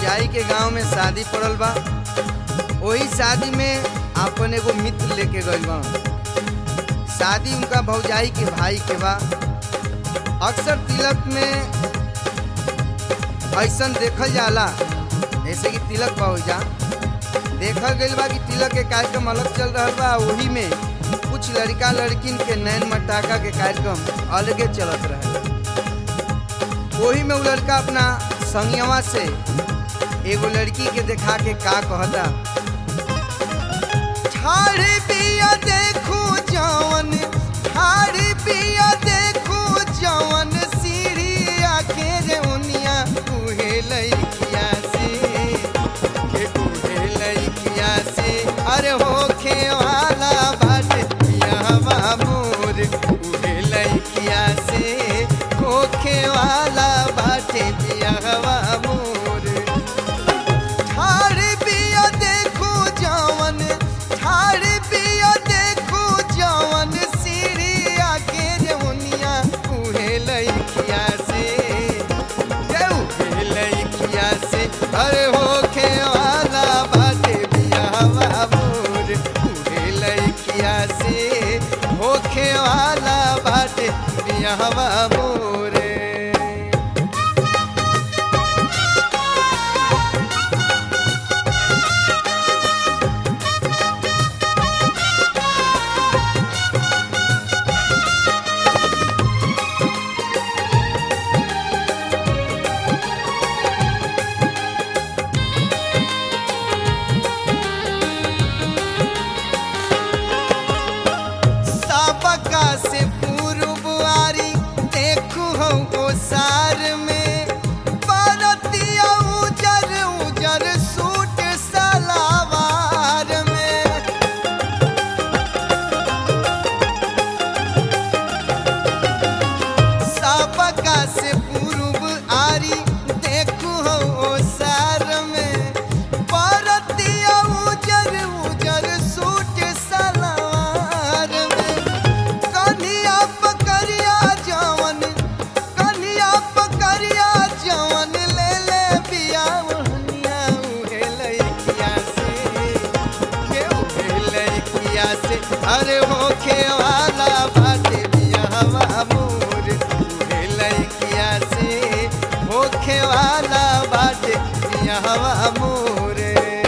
भौजाई के गांव में शादी पड़ल बा वही शादी में अपन एगो मित्र लेके गइल बा शादी उनका भौजाई के भाई के बा अक्सर तिलक में ऐसन देखल जाला जैसे कि तिलक बा जा देखल गइल बा कि तिलक के कार्यक्रम अलग चल रहा बा वही में कुछ लड़का लड़किन के नैन मटाका के कार्यक्रम अलगे चलत रहे वही में वो लड़का अपना संगवा से एगो लड़की के देखा के का कहता ठाड़ी पिया देखू जवन ठाड़ी पिया देखू जवन सीढ़िया के रे उनिया उहे लइकिया से के उहे लइकिया से अरे होखे वाला बाटे पियावा मोर उहे लइकिया से होखे वाला बाटे पियावा मोर ठाड़ी पिया देखू जवन ठाड़ी पिया देखू जवन सीढ़िया के जमुनिया उहे लइकिया से के उहे लइकिया से अरे होखे वाला बाटे बियावा मोर उहे लइकिया से होखे वाला बाटे बियावा मोरे सबका से पूर्व आरी देखू हम ओसार में परतिया उजर उजर सूट सलावार में सबका से पूर्व आरी देखू हम ओसार में परतिया उजर उजर सूट सलावार में कन्हिया पकड़िया जवन कन्हिया पकड़िया जवन ले ले बिया ओहनिया उहे लइकिया से के उहे लइकिया से अरे होखे वाला बाटे बियावा मोर उहे लइकिया से होखे वाला बाटे बियावा मोरे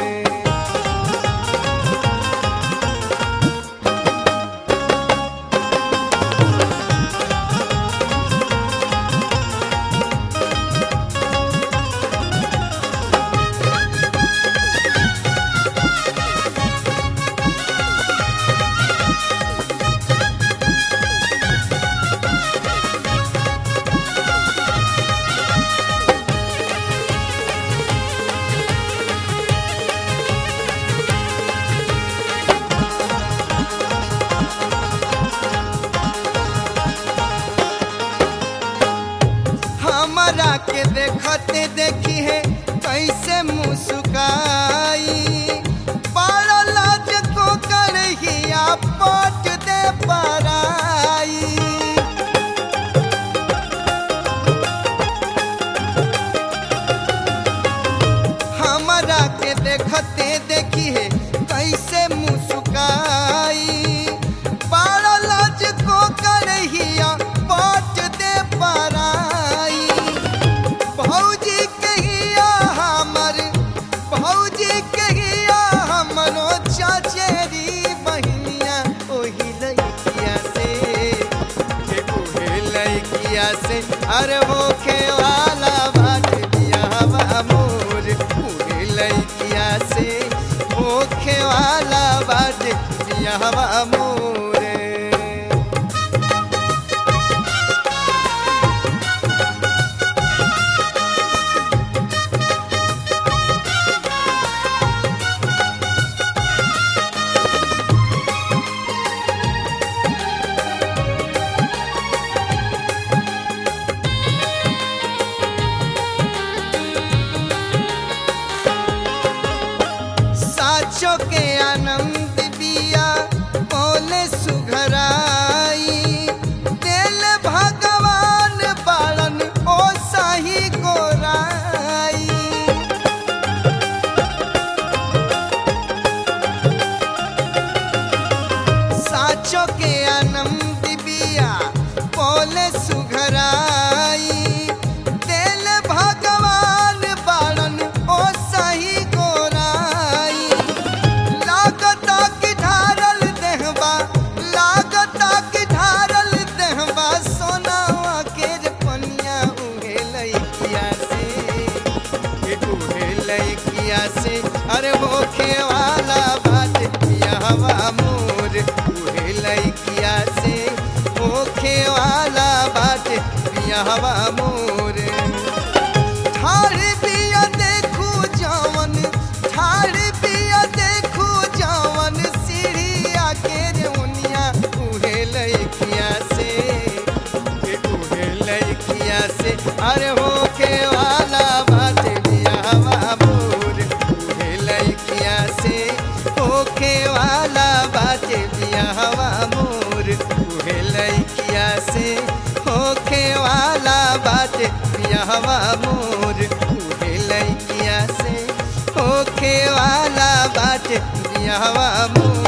हमरा के देखते देखी है कैसे मुस्काई बड़ा लाज को करहिया पट दे पराई हमरा के देखते देखी है कैसे मुस्काई बड़ा लाज को करहिया पट दे पराई भौजी कहिया हमर भौजी कहिया हमरो चचेरी बहिनिया ओही लइकिया से के ओहे लइकिया से अरे होखे वाला बाटे बियावा मोर ओहे लइकिया से होखे वाला बाटे बियावा मोरे साचो के आनंद बिया बोले सुघराई दिल भगवान बालन ओ साही गोराई बियाहवा मोर उहे लइकिया से होखे वाला बाटे बियाहवा मोर ठाड़ बिया देखू जवन ठाड़ बिया देखू जवन सीढ़िया के रेउनिया उहे लइकिया से के उहे लइकिया से अरे होके वाला बाटे बियाहवा मोर उहे लइकिया से होके वाला बाटे बियाहवा मोर उहे लइकिया से होखे वाला बाटे बियाहवा मोर उहे लइकिया से होखे वाला बाटे बियाहवा मोर